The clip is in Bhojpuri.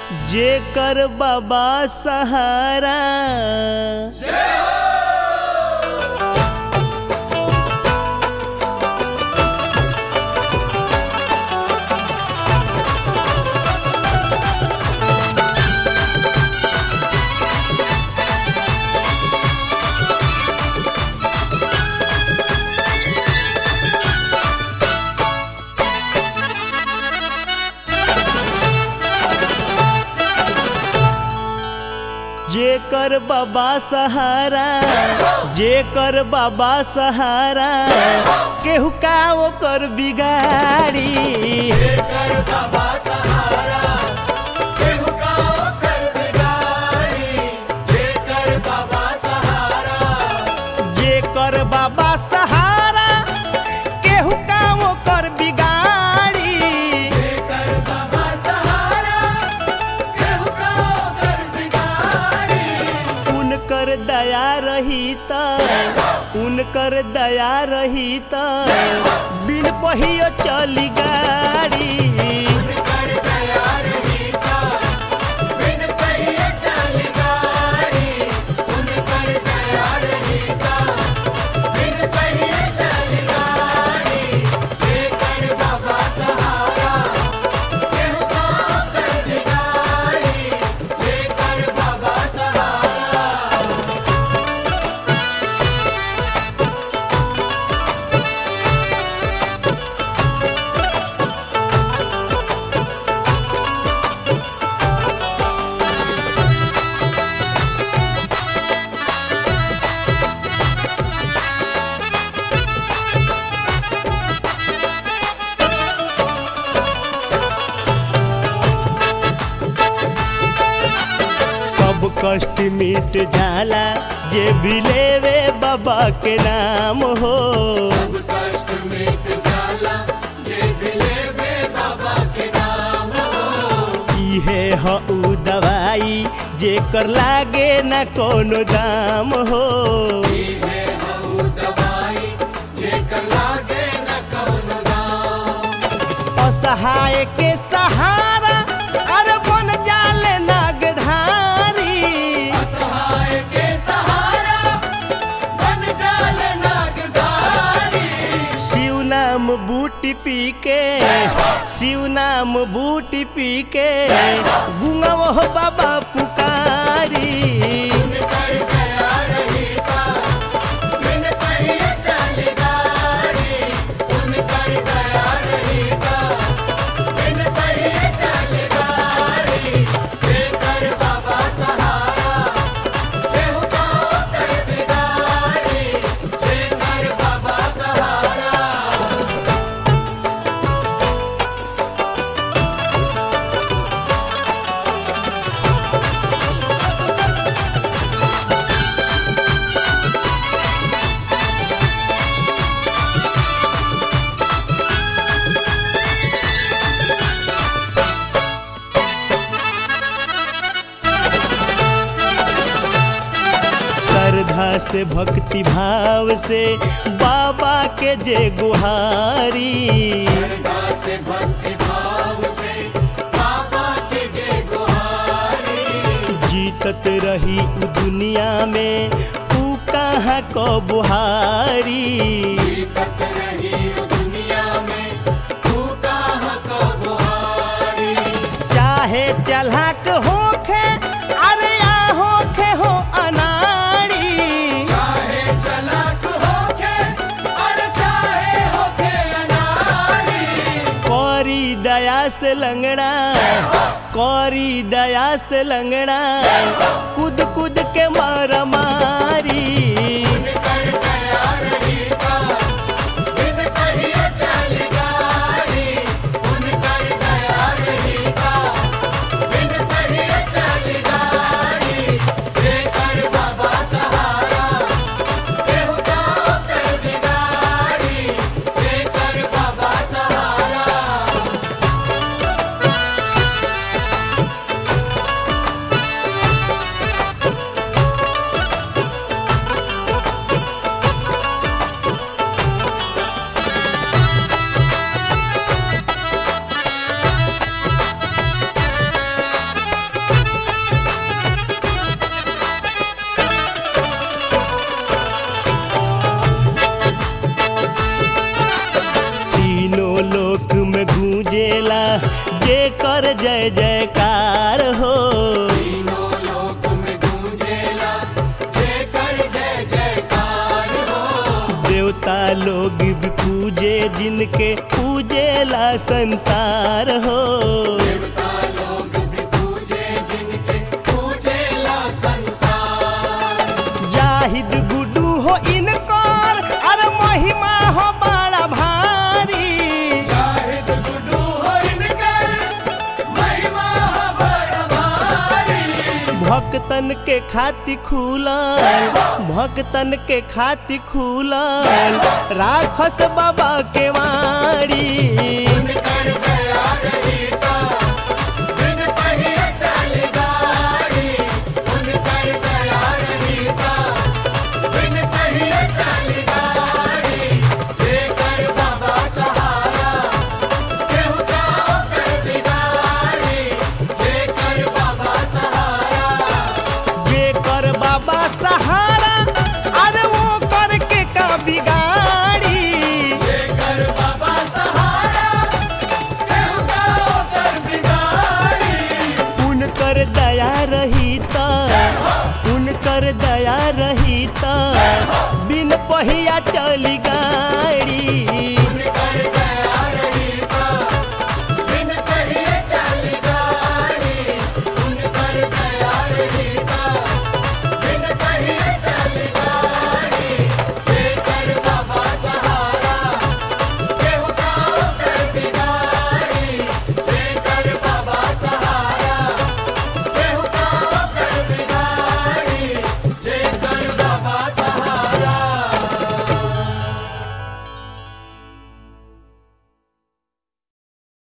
जेकर बाबा सहारा जेकर बाबा सहारा जेकर बाबा सहारा केहू का ओकर बिगाड़ी जेकर बाबा सहारा केहू का ओकर बिगाड़ी जेकर बाबा सहारा जेकर बाबा सहारा केहू का ओकर बिगाड़ी जेकर बाबा सहारा केहू का ओकर बिगाड़ी उनकर दया रही त उनकर दया रही त बिन पहियो चली गाड़ी कर दया रही का बिन कहिए चली गाड़ी उन कर दया रही का बिन कहिए चली गाड़ी जेकर बाबा सहारा केहू का ओकर बिगाड़ी जेकर बाबा सहारा सब कष्ट मिट जाला जे भी लेवे बाबा के नाम हो सब कष्ट मिट जाला जे भी लेवे बाबा के नाम हो इहे ह उ दवाई जेकर लागे न कोनो दाम हो इहे हऊ दवाई जेकर लागे न कौनो दाम असहाय के सहारा अरे बन जाले नागधारी असहाय के सहारा बन जाल नागधारी शिव नाम बूटी पी के शिव नाम बूटी पी के गुंगव हो बाबा पुकारी उन कर दया रही का बिन कहिए चली गाड़ी उन कर दया रही का बिन कहिए चली गाड़ी जेकर बाबा सहारा केहू का ओकर बिगाड़ी जेकर बाबा सहारा श्रद्धा से भक्ति भाव से बाबा के जे गुहारी श्रद्धा से भक्ति भाव से बाबा के जय गुहारी जीतत रही उ दुनिया में ऊ कहाँ को बुहारी जीतत रही ओ दुनिया में तू कहाँ का बुहारी चाहे चलहक होखे अरे या होखे हो अनाड़ी चाहे चलाक होके और चाहे होके अनाड़ी कौरी दया से लंगड़ा कौरी दया से लंगड़ा कूद कूद के मार मारी कर दया रही का बिन कहिए चली गाड़ी उन कर दया रही का बिन कहिए चली गाड़ी जेकर बाबा सहारा केहू का ओकर बिगाड़ी जेकर बाबा सहारा ओ देवता लोग भी पूजे जिनके पूजेला संसार हो देवता लोग भी पूजे जिनके पूजेला संसार जाहिद गुडू हो इनकर अरे महिमा हो बड़ा भारी शाहिद गुड्डू हो इनके महिमा बड़ भारी भक्तन के खाति खुलल भक्तन के खाति खुलल राखस बाबा के वाड़ी कर गया रहीता बिन पहिए चल गाड़ी उन कर गया रहीता बिन पहिए चल गाड़ी लेकर बाबा सहारा केहू जाओ कर बिगाड़ी लेकर बाबा सहारा जेकर बाबा सहारा अरे वो करके का बिगाड़ी लेकर बाबा सहारा केहू जाओ कर बिगाड़ी उनकर दया रही त उनकर दया रही त बिन पहिया चली गाड़ी